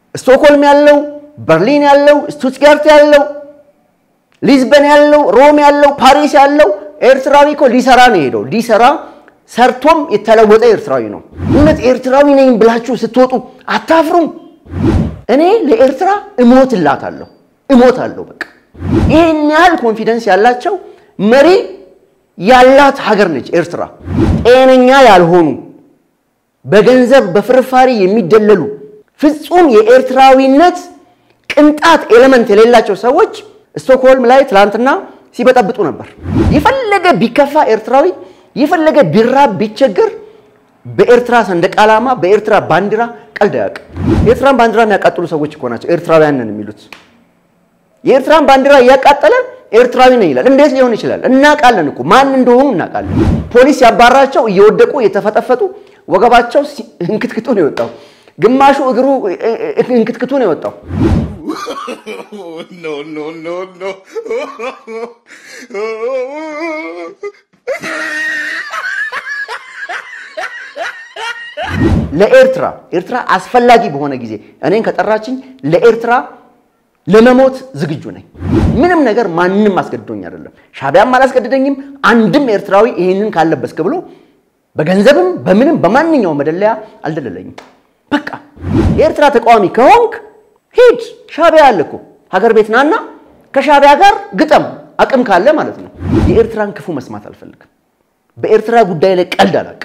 ስቶክሆልም ያለው፣ በርሊን ያለው፣ ስቱትጋርት ያለው፣ ሊዝበን ያለው፣ ሮም ያለው፣ ፓሪስ ያለው ኤርትራዊ እኮ ሊሰራ ነው የሄደው። ሊሰራ ሰርቶም የተለወጠ ኤርትራዊ ነው። እውነት ኤርትራዊ ነኝ ብላችሁ ስትወጡ አታፍሩም? እኔ ለኤርትራ እሞትላታለሁ እሞታለሁ። በቃ ይህን ያህል ኮንፊደንስ ያላቸው መሪ ያላት ሀገር ነች ኤርትራ። ጤነኛ ያልሆኑ በገንዘብ በፍርፋሪ የሚደለሉ ፍጹም የኤርትራዊነት ቅንጣት ኤሌመንት የሌላቸው ሰዎች ስቶክሆልም ላይ ትላንትና ሲበጠብጡ ነበር። የፈለገ ቢከፋ ኤርትራዊ የፈለገ ቢራብ ቢቸገር በኤርትራ ሰንደቅ ዓላማ በኤርትራ ባንዲራ ቀልድ አያውቅም። የኤርትራን ባንዲራ የሚያቃጥሉ ሰዎች እኮ ናቸው ኤርትራውያን ነን የሚሉት። የኤርትራን ባንዲራ እያቃጠለ ኤርትራዊ ነን ይላል። እንዴት ሊሆን ይችላል? እናውቃለን እኮ ማን እንደሆኑ እናውቃለን። ፖሊስ ያባራቸው እየወደቁ እየተፈጠፈጡ ወገባቸው እንክትክቱ ነው የወጣው። ግማሹ እግሩ እንክትክቱ ነው የወጣው። no, no, no, no. ለኤርትራ ኤርትራ አስፈላጊ በሆነ ጊዜ እኔን ከጠራችኝ ለኤርትራ ለመሞት ዝግጁ ነኝ። ምንም ነገር ማንም አስገድዶኝ አይደለም። ሻዕቢያም አላስገድደኝም። አንድም ኤርትራዊ ይህንን ካለበስክ ብሎ በገንዘብም በምንም በማንኛውም መደለያ አልደለለኝም። በቃ የኤርትራ ተቃዋሚ ከሆንክ ሂድ። ሻዕቢያ አለ እኮ ሀገር ቤት ናና ከሻዕቢያ ጋር ግጠም፣ አቅም ካለ ማለት ነው። የኤርትራን ክፉ መስማት አልፈልግም። በኤርትራ ጉዳይ ላይ ቀልድ አላውቅም።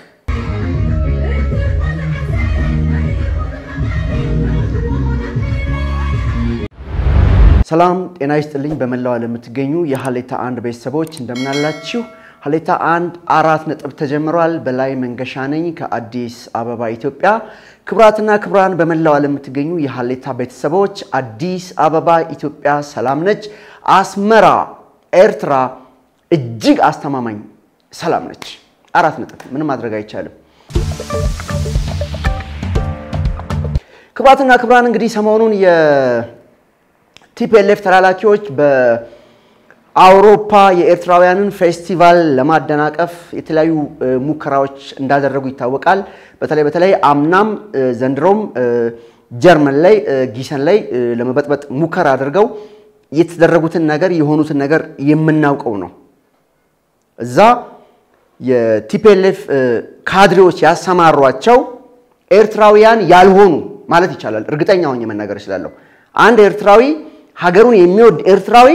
ሰላም ጤና ይስጥልኝ። በመላው ዓለም የምትገኙ የሀሌታ አንድ ቤተሰቦች እንደምናላችሁ። ሀሌታ አንድ አራት ነጥብ ተጀምሯል። በላይ መንገሻ ነኝ ከአዲስ አበባ ኢትዮጵያ። ክቡራትና ክቡራን በመላው ዓለም የምትገኙ የሀሌታ ቤተሰቦች አዲስ አበባ ኢትዮጵያ ሰላም ነች። አስመራ ኤርትራ እጅግ አስተማማኝ ሰላም ነች። አራት ነጥብ ምንም ማድረግ አይቻልም። ክቡራትና ክቡራን እንግዲህ ሰሞኑን ቲፒኤልኤፍ ተላላኪዎች በአውሮፓ የኤርትራውያንን ፌስቲቫል ለማደናቀፍ የተለያዩ ሙከራዎች እንዳደረጉ ይታወቃል። በተለይ በተለይ አምናም ዘንድሮም ጀርመን ላይ ጊሰን ላይ ለመበጥበጥ ሙከራ አድርገው የተደረጉትን ነገር የሆኑትን ነገር የምናውቀው ነው። እዛ የቲፒኤልኤፍ ካድሬዎች ያሰማሯቸው ኤርትራውያን ያልሆኑ ማለት ይቻላል፣ እርግጠኛ ሆኜ መናገር እችላለሁ። አንድ ኤርትራዊ ሀገሩን የሚወድ ኤርትራዊ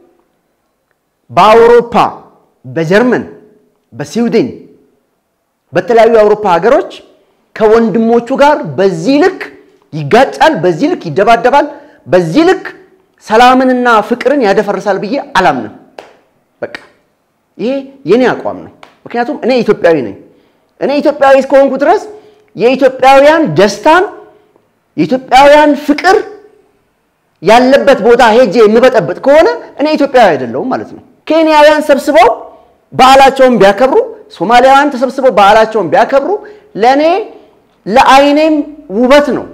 በአውሮፓ በጀርመን በስዊድን በተለያዩ የአውሮፓ ሀገሮች ከወንድሞቹ ጋር በዚህ ልክ ይጋጫል፣ በዚህ ልክ ይደባደባል፣ በዚህ ልክ ሰላምንና ፍቅርን ያደፈርሳል ብዬ አላምንም። በቃ ይሄ የኔ አቋም ነው። ምክንያቱም እኔ ኢትዮጵያዊ ነኝ። እኔ ኢትዮጵያዊ እስከሆንኩ ድረስ የኢትዮጵያውያን ደስታን የኢትዮጵያውያን ፍቅር ያለበት ቦታ ሄጄ የምበጠብጥ ከሆነ እኔ ኢትዮጵያዊ አይደለሁም ማለት ነው። ኬንያውያን ሰብስበው በዓላቸውን ቢያከብሩ፣ ሶማሊያውያን ተሰብስበው በዓላቸውን ቢያከብሩ ለእኔ ለአይኔም ውበት ነው።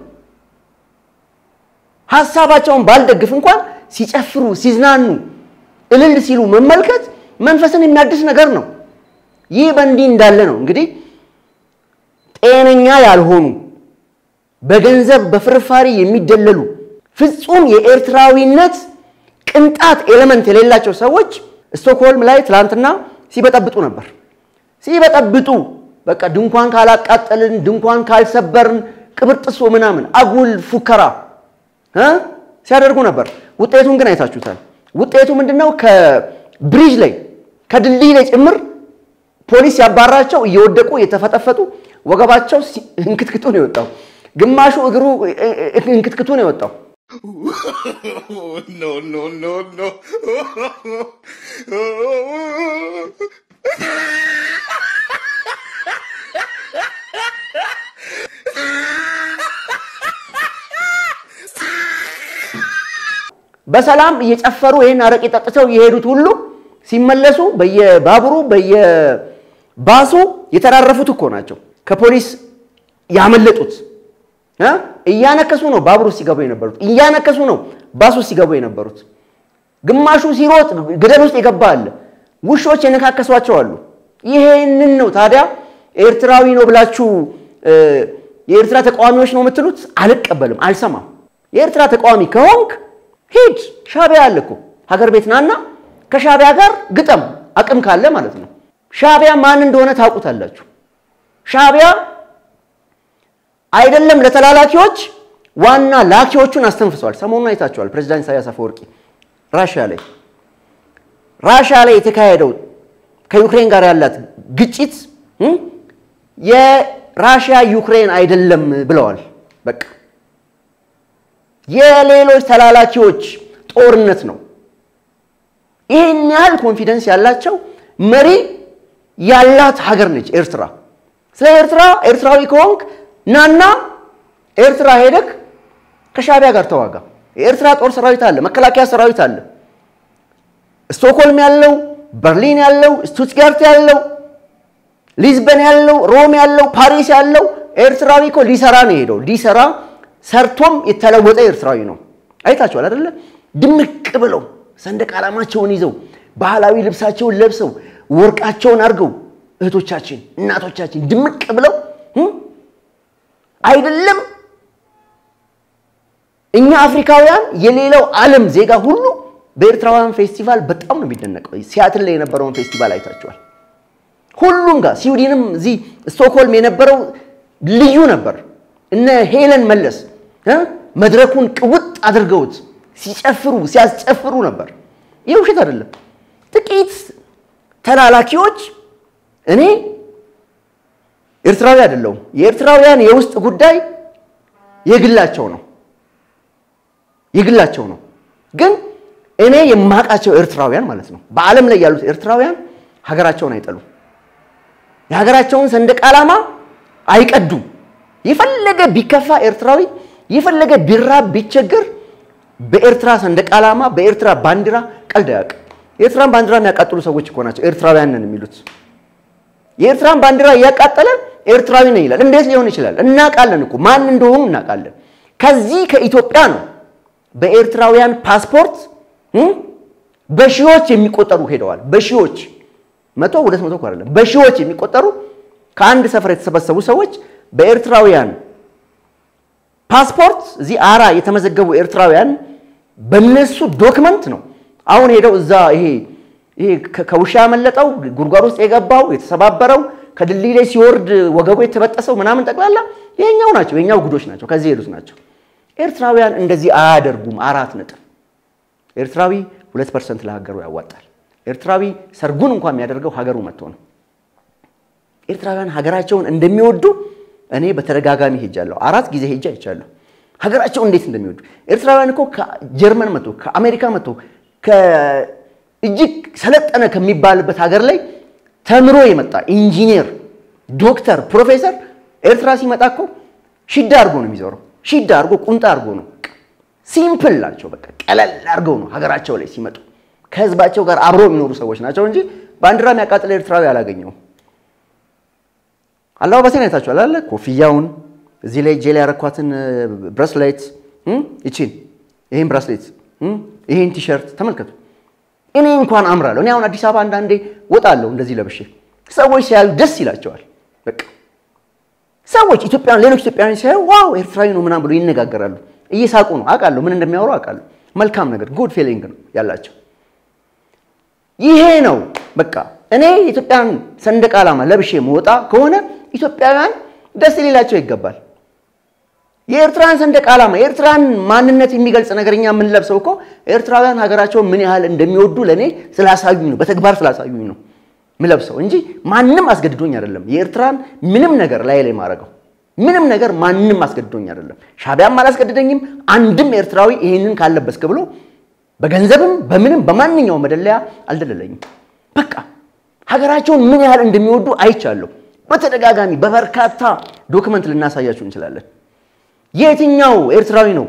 ሀሳባቸውን ባልደግፍ እንኳን ሲጨፍሩ፣ ሲዝናኑ፣ እልል ሲሉ መመልከት መንፈስን የሚያድስ ነገር ነው። ይህ በእንዲህ እንዳለ ነው እንግዲህ ጤነኛ ያልሆኑ በገንዘብ በፍርፋሪ የሚደለሉ ፍጹም የኤርትራዊነት ቅንጣት ኤሌመንት የሌላቸው ሰዎች ስቶክሆልም ላይ ትላንትና ሲበጠብጡ ነበር። ሲበጠብጡ በቃ ድንኳን ካላቃጠልን፣ ድንኳን ካልሰበርን፣ ቅብርጥሶ ምናምን አጉል ፉከራ ሲያደርጉ ነበር። ውጤቱን ግን አይታችሁታል። ውጤቱ ምንድን ነው? ከብሪጅ ላይ ከድልድይ ላይ ጭምር ፖሊስ ያባራቸው እየወደቁ እየተፈጠፈጡ ወገባቸው እንክትክቱ ነው የወጣው። ግማሹ እግሩ እንክትክቱ ነው የወጣው። no, no, no, no. በሰላም እየጨፈሩ ይህን አረቄ ጠጥተው የሄዱት ሁሉ ሲመለሱ በየባቡሩ በየባሱ የተራረፉት እኮ ናቸው። ከፖሊስ ያመለጡት እያነከሱ ነው ባቡር ውስጥ ሲገቡ የነበሩት። እያነከሱ ነው ባስ ውስጥ ሲገቡ የነበሩት። ግማሹ ሲሮጥ ገደል ውስጥ የገባ አለ። ውሾች የነካከሷቸው አሉ። ይሄንን ነው ታዲያ ኤርትራዊ ነው ብላችሁ የኤርትራ ተቃዋሚዎች ነው የምትሉት? አልቀበልም፣ አልሰማም። የኤርትራ ተቃዋሚ ከሆንክ ሂድ፣ ሻዕቢያ አለ እኮ ሀገር ቤት ናና ከሻዕቢያ ጋር ግጠም፣ አቅም ካለ ማለት ነው። ሻዕቢያ ማን እንደሆነ ታውቁታላችሁ። ሻዕቢያ አይደለም ለተላላኪዎች ዋና ላኪዎቹን አስተንፍሰዋል። ሰሞኑን አይታችኋል። ፕሬዚዳንት ኢሳያስ አፈወርቂ ራሽያ ላይ ራሽያ ላይ የተካሄደው ከዩክሬን ጋር ያላት ግጭት የራሽያ ዩክሬን አይደለም ብለዋል። በቃ የሌሎች ተላላኪዎች ጦርነት ነው። ይህን ያህል ኮንፊደንስ ያላቸው መሪ ያላት ሀገር ነች ኤርትራ። ስለ ኤርትራ ኤርትራዊ ከሆንክ ናና ኤርትራ ሄደክ ከሻዕቢያ ጋር ተዋጋ። የኤርትራ ጦር ሰራዊት አለ፣ መከላከያ ሰራዊት አለ። ስቶክሆልም ያለው፣ በርሊን ያለው፣ ስቱትጋርት ያለው፣ ሊዝበን ያለው፣ ሮም ያለው፣ ፓሪስ ያለው ኤርትራዊ እኮ ሊሰራ ነው የሄደው። ሊሰራ ሰርቶም የተለወጠ ኤርትራዊ ነው። አይታችኋል አይደለ? ድምቅ ብለው ሰንደቅ ዓላማቸውን ይዘው ባህላዊ ልብሳቸውን ለብሰው ወርቃቸውን አድርገው እህቶቻችን እናቶቻችን ድምቅ ብለው አይደለም እኛ አፍሪካውያን የሌላው ዓለም ዜጋ ሁሉ በኤርትራውያን ፌስቲቫል በጣም ነው የሚደነቀው። ሲያትል ላይ የነበረውን ፌስቲቫል አይታችኋል። ሁሉም ጋር ስዊድንም፣ እዚህ ስቶክሆልም የነበረው ልዩ ነበር። እነ ሄለን መለስ መድረኩን ቅውጥ አድርገውት ሲጨፍሩ ሲያስጨፍሩ ነበር። ይህ ውሸት አይደለም። ጥቂት ተላላኪዎች እኔ ኤርትራዊ አይደለሁም። የኤርትራውያን የውስጥ ጉዳይ የግላቸው ነው የግላቸው ነው። ግን እኔ የማውቃቸው ኤርትራውያን ማለት ነው በዓለም ላይ ያሉት ኤርትራውያን ሀገራቸውን አይጠሉም። የሀገራቸውን ሰንደቅ ዓላማ አይቀዱም። የፈለገ ቢከፋ ኤርትራዊ የፈለገ ቢራብ ቢቸገር በኤርትራ ሰንደቅ ዓላማ በኤርትራ ባንዲራ ቀልድ አያውቅም። የኤርትራን ባንዲራ የሚያቃጥሉ ሰዎች እኮ ናቸው ኤርትራውያን ነን የሚሉት። የኤርትራን ባንዲራ እያቃጠለ ኤርትራዊ ነን ይላል። እንዴት ሊሆን ይችላል? እናውቃለን እኮ ማን እንደሆኑ እናውቃለን። ከዚህ ከኢትዮጵያ ነው በኤርትራውያን ፓስፖርት በሺዎች የሚቆጠሩ ሄደዋል። በሺዎች መቶ ሁለት መቶ እኮ አይደለም፣ በሺዎች የሚቆጠሩ ከአንድ ሰፈር የተሰበሰቡ ሰዎች በኤርትራውያን ፓስፖርት እዚህ አራ የተመዘገቡ ኤርትራውያን በነሱ ዶክመንት ነው አሁን ሄደው እዛ ይሄ ይሄ ከውሻ ያመለጠው ጉድጓድ ውስጥ የገባው የተሰባበረው ከድልድይ ላይ ሲወርድ ወገቡ የተበጠሰው ምናምን ጠቅላላ የኛው ናቸው፣ የኛው ጉዶች ናቸው፣ ከዚህ ሄዱት ናቸው። ኤርትራውያን እንደዚህ አያደርጉም። አራት ነጥብ። ኤርትራዊ ሁለት ፐርሰንት ለሀገሩ ያዋጣል። ኤርትራዊ ሰርጉን እንኳን የሚያደርገው ሀገሩ መጥቶ ነው። ኤርትራውያን ሀገራቸውን እንደሚወዱ እኔ በተደጋጋሚ ሄጃለሁ። አራት ጊዜ ሄጃ አይቻለሁ። ሀገራቸውን እንዴት እንደሚወዱ ኤርትራውያን እኮ ከጀርመን መጥቶ ከአሜሪካ መጥቶ እጅግ ሰለጠነ ከሚባልበት ሀገር ላይ ተምሮ የመጣ ኢንጂነር፣ ዶክተር፣ ፕሮፌሰር ኤርትራ ሲመጣ እኮ ሽዳ አድርጎ ነው የሚዞረው። ሽዳ አድርጎ ቁንጣ አድርጎ ነው። ሲምፕል ናቸው። በቃ ቀለል አድርገው ነው ሀገራቸው ላይ ሲመጡ ከህዝባቸው ጋር አብረው የሚኖሩ ሰዎች ናቸው እንጂ ባንዲራ የሚያቃጥል ኤርትራዊ አላገኘውም። አለባበሴን አይታችኋል አለ ኮፍያውን፣ እዚህ ላይ እጄ ላይ ያረኳትን ብራስሌት፣ ይቺን ይህን ብራስሌት፣ ይህን ቲሸርት ተመልከቱ። እኔ እንኳን አምራለሁ። እኔ አሁን አዲስ አበባ አንዳንዴ ወጣለሁ እንደዚህ ለብሼ፣ ሰዎች ሲያዩ ደስ ይላቸዋል። በቃ ሰዎች ኢትዮጵያን ሌሎች ኢትዮጵያውያን ሲያዩ ዋው ኤርትራዊ ነው ምናምን ብሎ ይነጋገራሉ። እየሳቁ ነው አውቃለሁ፣ ምን እንደሚያወሩ አውቃለሁ። መልካም ነገር ጉድ ፊሊንግ ነው ያላቸው። ይሄ ነው በቃ እኔ የኢትዮጵያን ሰንደቅ ዓላማ ለብሼ መወጣ ከሆነ ኢትዮጵያውያን ደስ ሊላቸው ይገባል። የኤርትራን ሰንደቅ ዓላማ የኤርትራን ማንነት የሚገልጽ ነገር እኛ የምንለብሰው እኮ ኤርትራውያን ሀገራቸውን ምን ያህል እንደሚወዱ ለእኔ ስላሳዩኝ ነው፣ በተግባር ስላሳዩኝ ነው ምለብሰው እንጂ ማንም አስገድዶኝ አይደለም። የኤርትራን ምንም ነገር ላይ ላይ ማድረገው ምንም ነገር ማንም አስገድዶኝ አይደለም። ሻዕቢያም አላስገድደኝም። አንድም ኤርትራዊ ይህንን ካለበስክ ብሎ በገንዘብም በምንም በማንኛውም መደለያ አልደለለኝም። በቃ ሀገራቸውን ምን ያህል እንደሚወዱ አይቻለሁ። በተደጋጋሚ በበርካታ ዶክመንት ልናሳያችሁ እንችላለን። የትኛው ኤርትራዊ ነው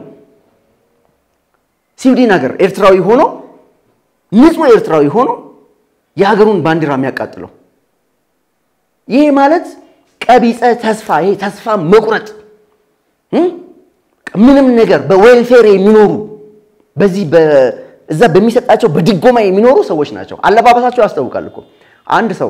ስዊድን ሀገር ኤርትራዊ ሆኖ ንጹሕ ኤርትራዊ ሆኖ የሀገሩን ባንዲራ የሚያቃጥለው? ይህ ማለት ቀቢፀ ተስፋ፣ ይሄ ተስፋ መቁረጥ፣ ምንም ነገር በዌልፌር የሚኖሩ በዚህ እዛ በሚሰጣቸው በድጎማ የሚኖሩ ሰዎች ናቸው። አለባበሳቸው ያስታውቃል እኮ አንድ ሰው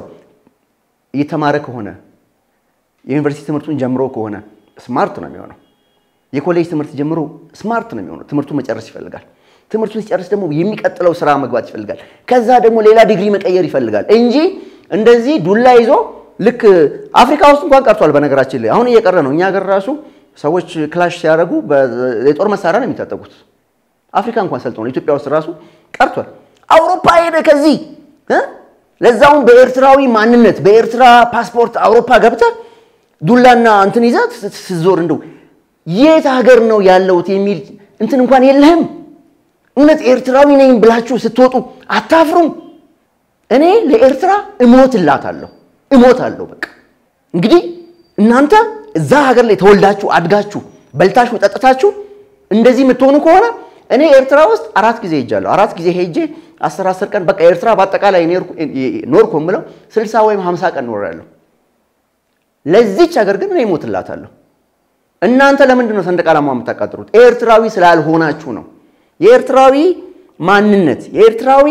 እየተማረ ከሆነ የዩኒቨርሲቲ ትምህርቱን ጀምሮ ከሆነ ስማርት ነው የሚሆነው። የኮሌጅ ትምህርት ጀምሮ ስማርት ነው የሚሆነው። ትምህርቱን መጨረስ ይፈልጋል። ትምህርቱን ሲጨርስ ደግሞ የሚቀጥለው ስራ መግባት ይፈልጋል። ከዛ ደግሞ ሌላ ዲግሪ መቀየር ይፈልጋል እንጂ እንደዚህ ዱላ ይዞ ልክ አፍሪካ ውስጥ እንኳን ቀርቷል። በነገራችን ላይ አሁን እየቀረ ነው። እኛ ሀገር ራሱ ሰዎች ክላሽ ሲያደርጉ የጦር መሳሪያ ነው የሚታጠቁት። አፍሪካ እንኳን ሰልጥነው ኢትዮጵያ ውስጥ ራሱ ቀርቷል። አውሮፓ ሄደ ከዚህ እ ለዛውም በኤርትራዊ ማንነት በኤርትራ ፓስፖርት አውሮፓ ገብተህ ዱላና እንትን ይዘህ ስትዞር እንደው የት ሀገር ነው ያለሁት የሚል እንትን እንኳን የለህም። እውነት ኤርትራዊ ነኝ ብላችሁ ስትወጡ አታፍሩም? እኔ ለኤርትራ እሞትላታለሁ እሞታለሁ። በቃ እንግዲህ እናንተ እዛ ሀገር ላይ ተወልዳችሁ አድጋችሁ በልታችሁ ጠጥታችሁ እንደዚህ የምትሆኑ ከሆነ እኔ ኤርትራ ውስጥ አራት ጊዜ ሄጃለሁ። አራት ጊዜ ሄጄ አስር አስር ቀን በቃ ኤርትራ በአጠቃላይ ኖርኩ የምለው ስልሳ ወይም ሀምሳ ቀን ኖሬያለሁ። ለዚች ሀገር ግን እኔ እሞትላታለሁ። እናንተ ለምንድን ነው ሰንደቅ ዓላማ የምታቃጥሩት? ኤርትራዊ ስላልሆናችሁ ነው። የኤርትራዊ ማንነት የኤርትራዊ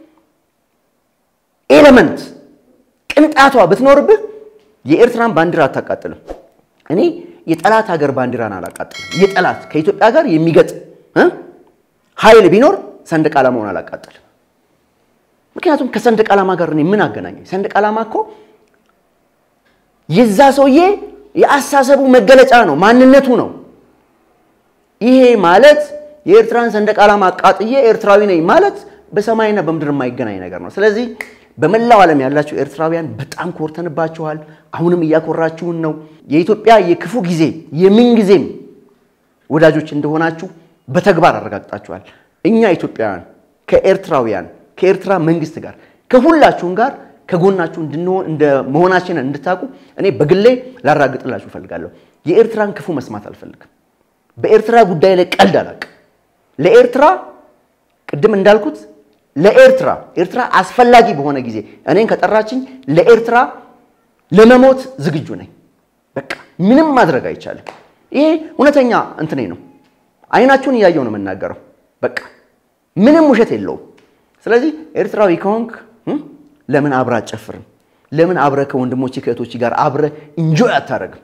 ኤሌመንት ቅንጣቷ ብትኖርብህ የኤርትራን ባንዲራ አታቃጥልም። እኔ የጠላት ሀገር ባንዲራን አላቃጥልም። የጠላት ከኢትዮጵያ ጋር የሚገጥም ኃይል ቢኖር ሰንደቅ ዓላማውን አላቃጥልም። ምክንያቱም ከሰንደቅ ዓላማ ጋር እኔ ምን አገናኘኝ? ሰንደቅ ዓላማ እኮ የዛ ሰውዬ የአሳሰቡ መገለጫ ነው፣ ማንነቱ ነው። ይሄ ማለት የኤርትራን ሰንደቅ ዓላማ አቃጥዬ ኤርትራዊ ነኝ ማለት በሰማይና በምድር የማይገናኝ ነገር ነው። ስለዚህ በመላው ዓለም ያላችሁ ኤርትራውያን በጣም ኮርተንባችኋል። አሁንም እያኮራችሁን ነው። የኢትዮጵያ የክፉ ጊዜ የምን ጊዜም ወዳጆች እንደሆናችሁ በተግባር አረጋግጣችኋል። እኛ ኢትዮጵያውያን ከኤርትራውያን ከኤርትራ መንግስት ጋር ከሁላችሁም ጋር ከጎናችሁ እንድንሆን እንደ መሆናችንን እንድታውቁ እኔ በግሌ ላራግጥላችሁ እፈልጋለሁ። የኤርትራን ክፉ መስማት አልፈልግም። በኤርትራ ጉዳይ ላይ ቀልድ አላውቅም። ለኤርትራ ቅድም እንዳልኩት ለኤርትራ ኤርትራ አስፈላጊ በሆነ ጊዜ እኔን ከጠራችኝ ለኤርትራ ለመሞት ዝግጁ ነኝ። በቃ ምንም ማድረግ አይቻልም። ይሄ እውነተኛ እንትኔ ነው። አይናችሁን እያየው ነው የምናገረው። በቃ ምንም ውሸት የለውም። ስለዚህ ኤርትራዊ ከሆንክ ለምን አብረህ አትጨፍርም? ለምን አብረህ ከወንድሞች ከእህቶች ጋር አብረህ እንጆይ አታደርግም?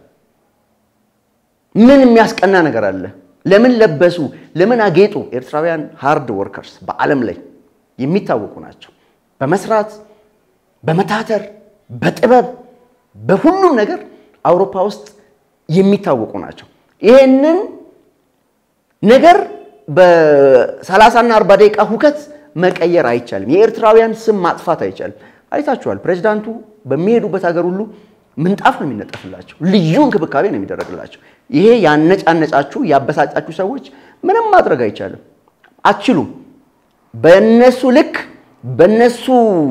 ምን የሚያስቀና ነገር አለ? ለምን ለበሱ? ለምን አጌጡ? ኤርትራውያን ሃርድ ወርከርስ በዓለም ላይ የሚታወቁ ናቸው። በመስራት በመታተር በጥበብ በሁሉም ነገር አውሮፓ ውስጥ የሚታወቁ ናቸው። ይሄንን ነገር በሰላሳና አርባ ደቂቃ ሁከት መቀየር አይቻልም። የኤርትራውያን ስም ማጥፋት አይቻልም። አይታችኋል። ፕሬዚዳንቱ በሚሄዱበት ሀገር ሁሉ ምንጣፍ ነው የሚነጠፍላቸው፣ ልዩ እንክብካቤ ነው የሚደረግላቸው። ይሄ ያነጫነጫችሁ ያበሳጫችሁ ሰዎች ምንም ማድረግ አይቻልም፣ አትችሉም። በነሱ ልክ በነሱ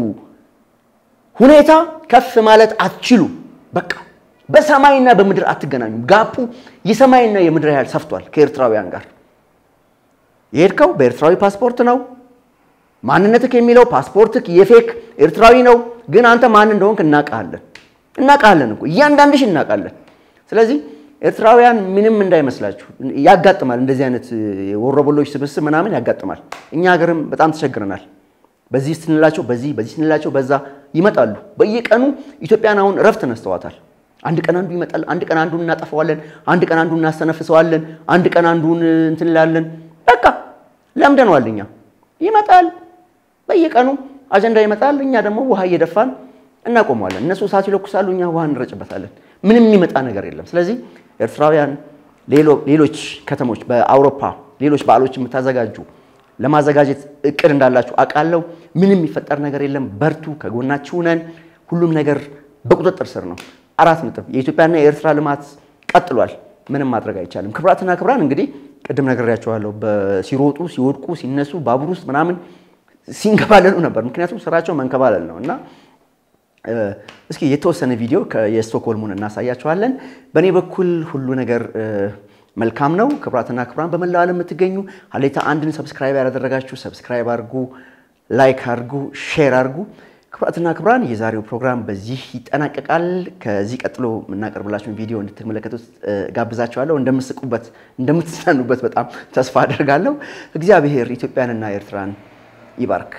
ሁኔታ ከፍ ማለት አትችሉ። በቃ በሰማይና በምድር አትገናኙም። ጋፑ የሰማይና የምድር ያህል ሰፍቷል ከኤርትራውያን ጋር። የሄድከው በኤርትራዊ ፓስፖርት ነው። ማንነትክ የሚለው ፓስፖርትክ የፌክ ኤርትራዊ ነው። ግን አንተ ማን እንደሆንክ እናውቃለን፣ እናውቃለን እኮ እያንዳንድሽ እናውቃለን። ስለዚህ ኤርትራውያን ምንም እንዳይመስላችሁ ያጋጥማል። እንደዚህ አይነት ወሮበሎች ስብስብ ምናምን ያጋጥማል። እኛ ሀገርም በጣም ተቸግረናል። በዚህ ስንላቸው በዚህ በዚህ ስንላቸው በዛ ይመጣሉ። በየቀኑ ኢትዮጵያን አሁን እረፍት ነስተዋታል። አንድ ቀን አንዱ ይመጣል፣ አንድ ቀን አንዱን እናጠፋዋለን፣ አንድ ቀን አንዱን እናስተነፍሰዋለን፣ አንድ ቀን አንዱን እንትን እንላለን። በቃ ለምደነዋል። እኛ ይመጣል፣ በየቀኑ አጀንዳ ይመጣል። እኛ ደግሞ ውሃ እየደፋን እናቆመዋለን። እነሱ እሳት ይለኩሳሉ፣ እኛ ውሃ እንረጭበታለን። ምንም የሚመጣ ነገር የለም። ስለዚህ ኤርትራውያን ሌሎች ከተሞች በአውሮፓ ሌሎች በዓሎች የምታዘጋጁ ለማዘጋጀት እቅድ እንዳላችሁ አውቃለሁ። ምንም የሚፈጠር ነገር የለም። በርቱ፣ ከጎናችሁ ነን። ሁሉም ነገር በቁጥጥር ስር ነው። አራት ነጥብ። የኢትዮጵያና የኤርትራ ልማት ቀጥሏል። ምንም ማድረግ አይቻልም። ክብራትና ክብራን እንግዲህ ቅድም ነግሬያቸዋለሁ። ሲሮጡ ሲወድቁ ሲነሱ ባቡር ውስጥ ምናምን ሲንከባለሉ ነበር። ምክንያቱም ስራቸው መንከባለል ነው እና እስኪ የተወሰነ ቪዲዮ የስቶክሆልሙን እናሳያቸዋለን። በእኔ በኩል ሁሉ ነገር መልካም ነው። ክብራትና ክብራን በመላው ዓለም የምትገኙ ሀሌታ አንድን ሰብስክራይብ ያላደረጋችሁ ሰብስክራይብ አድርጉ፣ ላይክ አድርጉ፣ ሼር አድርጉ። ክብራትና ክብራን የዛሬው ፕሮግራም በዚህ ይጠናቀቃል። ከዚህ ቀጥሎ የምናቀርብላችሁን ቪዲዮ እንድትመለከቱት ጋብዛችኋለሁ። እንደምስቁበት፣ እንደምትዝናኑበት በጣም ተስፋ አደርጋለሁ። እግዚአብሔር ኢትዮጵያንና ኤርትራን ይባርክ።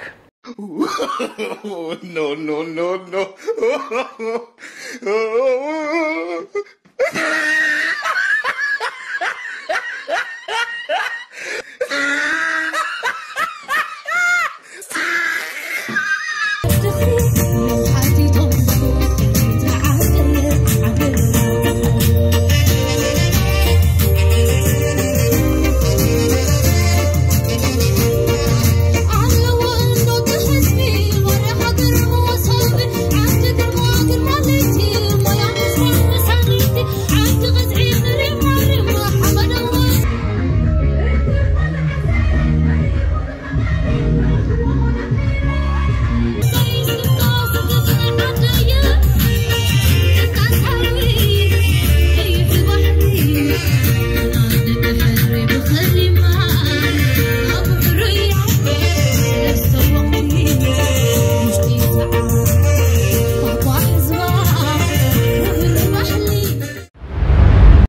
no, no, no, no.